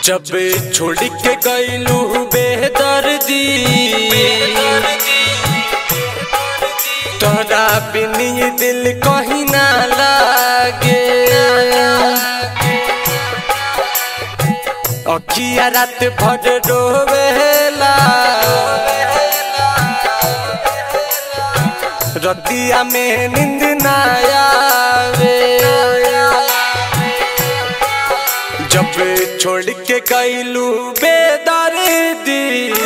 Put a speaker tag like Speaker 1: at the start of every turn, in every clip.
Speaker 1: जब छोड़ के गईलू बेदर्दी तोरा बिन ये दिल कहीं ना लागे अखिया रात भर रोवेला रतिया में नींद ना आवे जब छोड़ के गईलू बेदर्दी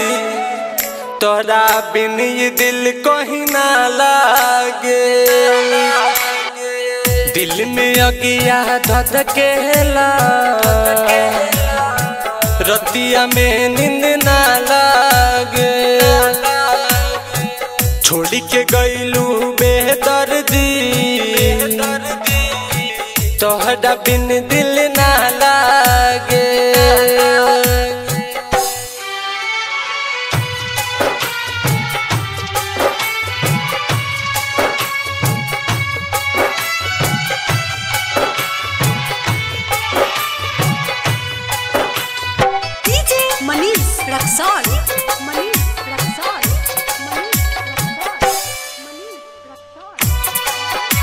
Speaker 1: तोरा बिन ये दिल कहीं ना लागे दिल में अगिया धधकेला रतिया में नींद ना लागे छोड़ के गईलू बेदर्दी तोहरा बिन दिल ना लागे
Speaker 2: डीजे मनीष रक्सौल मनीष रक्सौल मनीष रक्सौल मनीष रक्सौल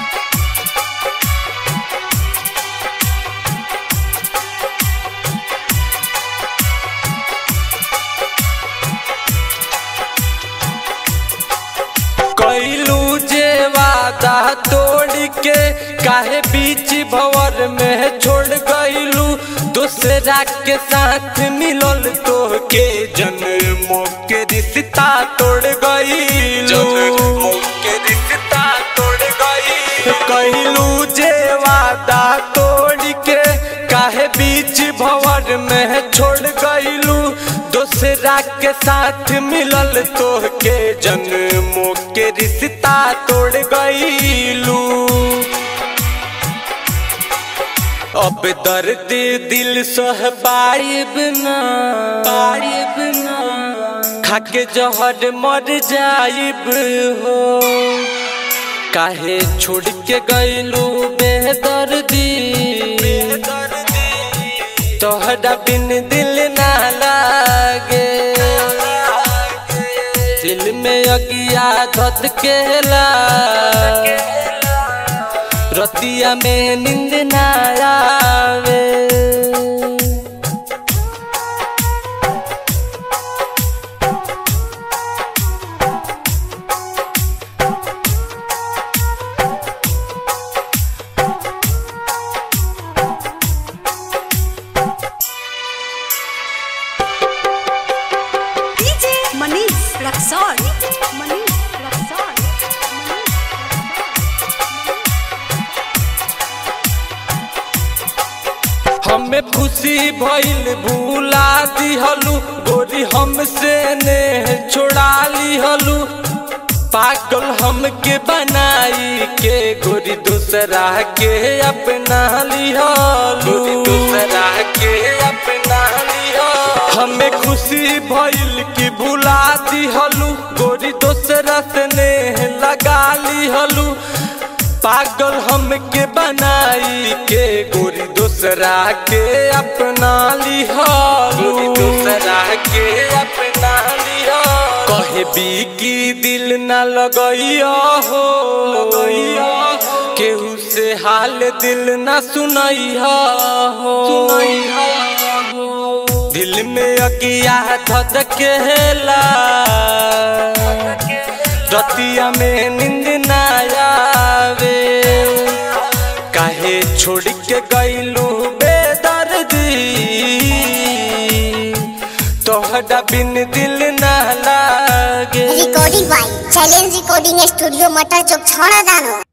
Speaker 1: कैलू जे वादा तोड़ के काहे बीच भवर में छोड़ गईलू दूसरा के साथ मिलल तो के जन्मों के रिश्ता तोड़ गईलू के रिश्ता तोड़ गई कैलू जे वादा तोड़ के काहे बीच भवर में छोड़ गईलू दूसरा के साथ मिलल तो के जन्मों के रिश्ता तोड़ गईलू अब दर्द दिल सह पाइब ना पाइब ना खाके जहर मर जाइब हो काहे छोड़ के गईलू बेदर्दी तोहरा बिन दिल ना लागे दिल में अगिया धत केला रतिया में नींद ना आवे
Speaker 2: डीजे मनीष रक्सौल मनीष रक्सौल
Speaker 1: हमें खुशी भइल भूला दिहलू गोरी हमसे ने छोड़ा लिहलू पागल हमके बनाई के गोरी दूसरा के अपना लिहलू दूसरा के अपना लिहलू हमें खुशी भइल कि भूला दिहलू गोरी दूसरा से ने लगा लिहलू पागल हमके बनाई के गोरी दूसरा के अपना लिहालू दूसरा के अपना लिहा कहे भी की दिल न लगैया हो लगैया केहू से हाल दिल न सुनैया हो दिल में अकिया धधकेला रतिया में नींद ना आवे काहे छोड़ के गईलू बेदर्दी तोहरा बिन दिल ना लागे
Speaker 3: recording by challenge recording studio Matar Chowk छौड़ा दानो